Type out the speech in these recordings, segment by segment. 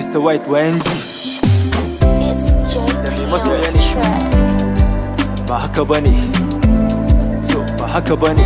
Mr. White YNG It's Da mai masoya JP ne. track. ba haka bane so ba haka bane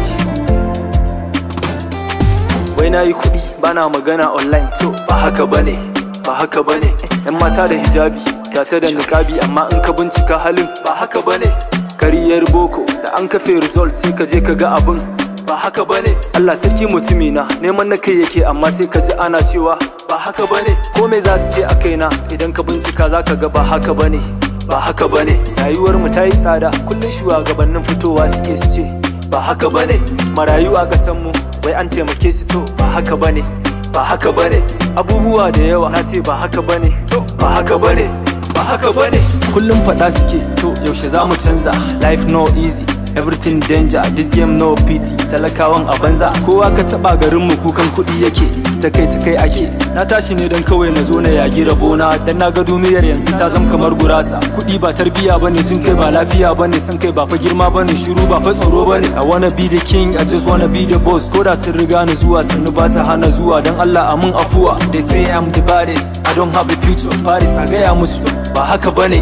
wai na yi kuɗi bana magana online so ba haka bane ba haka bane yan mata da hijabi ga ta da niƙabi amma in ka bincika halin ba haka bane kariyar boko da an kafe result sai ka je ka ga abin ba haka bane Allah sarki mutumi na neman na kai yake amma sai ka ji ana cewa ba haka bane ko me za su ce a kaina idan ka bincika za ka ga ba haka bane ba haka bane rayuwar mu ta yi tsada kullum shugabannin fitowa suke su ce ba haka bane marayu a kasan mu wai an taimake su to ba haka bane ba haka bane abubuwa da yawa na ce ba haka bane to ba haka bane ba haka bane kullum faɗa suke to yaushe za mu canza life no easy everything danger this game no pity talakawan a banza kowa ka taba garin mu kukan kuɗi yake ta kai ta kai ake na tashi ne don kawai na zo na yagi rabona dan na ga duniyar yanzu ta zama kamar gurasa kuɗi ba tarbiya bane jin kai ba lafiya bane san kai ba fa girma bane shiru ba fa tsaro bane i wanna be the king i just wanna be the boss koda sun riga ni zuwa sannu ba ta hana zuwa dan Allah amin afuwa they say i'm the baddest i don't have a future paris a gaya musu ba haka bane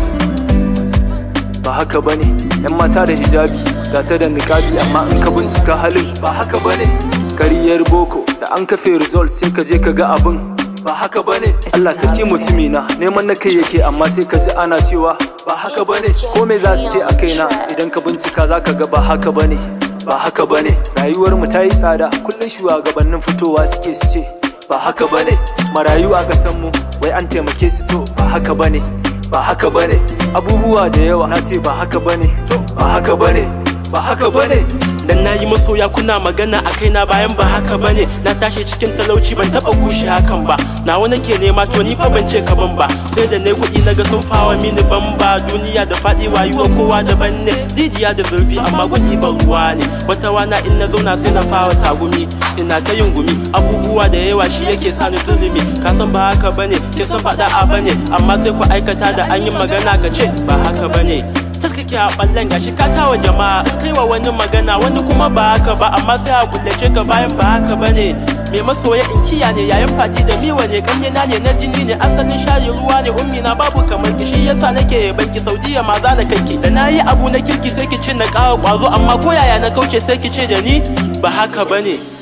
ba haka bane yan mata da hijabi ga ta da niƙabi amma in ka bincika halin ba haka bane kariyar boko da an kafe result sai ka je ka ga abin ba haka bane Allah sarki mutumi na neman na kai yake amma sai ka ji ana cewa ba haka bane ko me za su ce a kaina idan ka bincika za ka ga ba haka bane ba haka bane rayuwar mu ta yi tsada kullum shugabannin fitowa suke su ce ba haka bane marayu a kasan mu wai an taimake su to ba haka bane ba haka bane abubuwa da yawa na ce ba haka bane to ba haka bane ba haka bane dan na yi masoya kuna magana a kaina bayan ba haka bane na tashi cikin talauci ban taba kushe hakan ba na wani ke nema to ni fa ban ce ka ban ba sai da nayi kuɗi naga sun fawa mini ban ba duniya da faɗi wayuwa kowa daban ne rijiya da zurfi amma kuɗi ban ruwa ne wata wana in na zauna sai na fawa tagumi ina ta yin gumi abubuwa da yawa shi yake sa ni zulumi ka san ba haka bane kin san faɗa a bane amma sai ku aikata da an yi magana ka ce ba haka bane kake a ballen gashi ka tawa jama'a kai wa wani magana wani kuma ba haka ba amma sai a kullace ka bayan ba haka bane me masoya in kiya ne yayin fati da miwa ne ganye na ne na jini ne asalin shayi ruwa ne ummi na babu kamar ki shi yasa nake banki saudiya ma za na kanki da nayi abu na kirki sai ki ce na ƙara ƙwazo amma ko yaya na kauce sai ki ce da ni ba haka bane